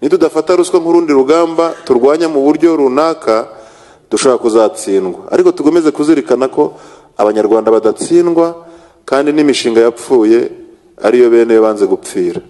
nitudafata ruswa nk'urundi rugamba turwanya mu buryo runaka dushobora kuzatsindwa ariko tugomeze kuzirikana ko abanyarwanda badatsindwa kandi n'imishinga yapfuye ariyo bene banze gupfira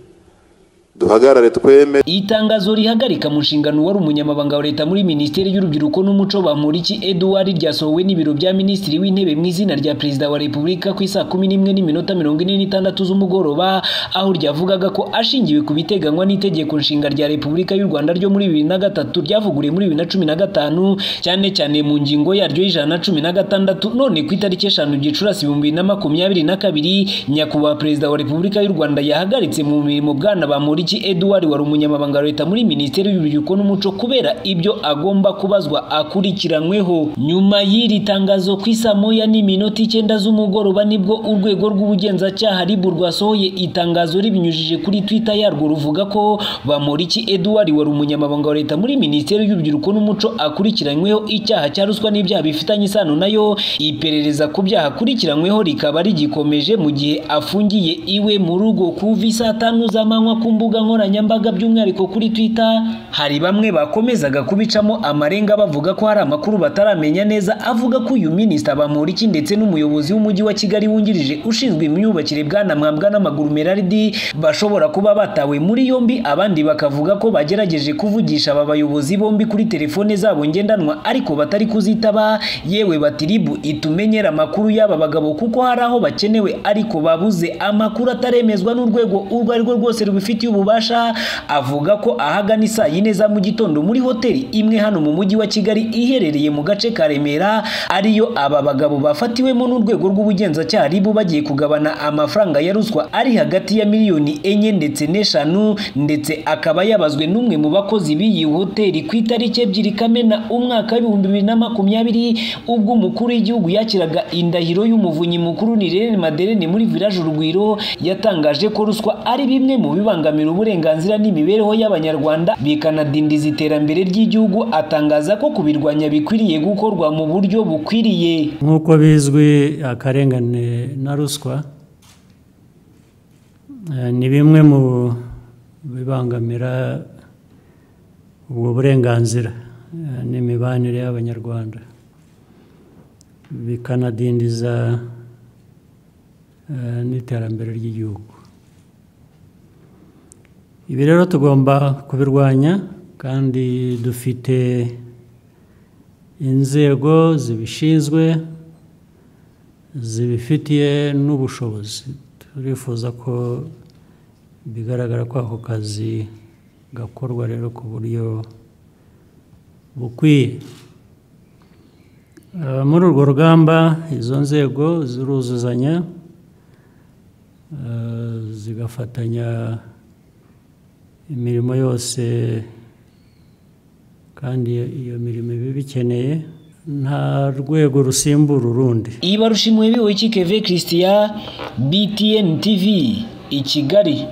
duhagarare tweme Iyi tangazo rihagarika mu nshingano wari umunyamabanga wa leta muri minisiteri y'urubyiruko n'umuco Bamporiki Edouard ryasohowe n'ibiro bya minisitiri w'intebe mu izina rya perezida wa repubulika ku isaa kumi n'imwe n'iminota mirongo ine n'itandatu z'umugoroba aho ryavugaga ko ashingiwe ku biteganywa n'itegeko nshinga rya repubulika y'u Rwanda ryo muri bibiri na gatatu ryavuguriwe muri bibiri na cumi na gatanu cyane cyane mu ngingo yaryo y'ijana na cumi na gatandatu none ku itariki eshanu gicurasi ibihumbi bibiri na makumyabiri na kabiri nyakubahwa perezida wa repubulika y'u Rwanda yahagaritse mu mirimo bwana Bamporiki Edouard wari umunyamabanga wa leta muri minisiteri y'urubyiruko n'umuco kubera ibyo agomba kubazwa akurikiranweho nyuma y'iri tangazo ku isa moya n'iminota icyenda z'umugoroba nibwo urwego rw'ubugenzacyaha ribu rwasohoye itangazo ribinyujije kuri twitter yarwo ruvuga ko bamoriki Edouard wari umunyamabanga wa leta muri minisiteri y'urubyiruko n'umuco akurikiranyweho icyaha cya ruswa n'ibyaha bifitanye isano nayo iperereza ku byaha akurikiranyweho rikaba rigikomeje mu gihe afungiye iwe mu rugo kuva isaa tanu z'amanywa ku mbuga nkoranyambaga by'umwihariko kuri twitter hari bamwe bakomezaga kubicamo amarenga bavuga ko hari amakuru bataramenya neza avuga ko uyu minisita Bamporiki ndetse n'umuyobozi w'umujyi wa Kigali wungirije ushinzwe imyubakire bwana Mwambwa n'amaguru Merardi bashobora kuba batawe muri yombi abandi bakavuga ko bagerageje kuvugisha aba bayobozi bombi kuri telefone zabo ngendanwa ariko batari kuzitaba yewe batiribu itumenyera amakuru y'aba bagabo kuko hari aho bakenewe ariko babuze amakuru ataremezwa n'urwego urwo ari rwo rwose rubifitiye ububasha avuga ko ahagana isaa yine za mu gitondo muri hoteli imwe hano mu mujyi wa Kigali iherereye mu gace ka Remera ariyo aba bagabo bafatiwemo n'urwego rw'ubugenzacyaha ribu bagiye kugabana amafaranga ya ruswa ari hagati ya miliyoni enye ndetse n'eshanu ndetse akaba yabazwe n'umwe mu bakozi b'iyi hoteli ku itariki ebyiri kamena umwaka w'ibihumbi bibiri na makumyabiri ubwo umukuru w'igihugu yakiraga indahiro y'umuvunyi mukuru ni Irene Maderene muri village Urugwiro yatangaje ko ruswa ari bimwe mu bibangamira uburenganzira n'imibereho y'abanyarwanda bikanadindiza iterambere ry'igihugu atangaza ko kubirwanya bikwiriye gukorwa mu buryo bukwiriye nk'uko bizwi akarengane na ruswa ni bimwe mu bibangamira ubwo burenganzira n'imibanire y'abanyarwanda bikanadindiza n'iterambere ry'igihugu ibi rero tugomba kubirwanya kandi dufite inzego zibishinzwe zibifitiye n'ubushobozi turifuza ko bigaragara ko ako kazi gakorwa rero ku buryo bukwiye muri urwo rugamba izo nzego ziruzuzanya zigafatanya imirimo yose kandi iyo mirimo iba ibikeneye nta rwego rusimbura urundi iyi barushimiwe biwe keve christian btn tv i kigali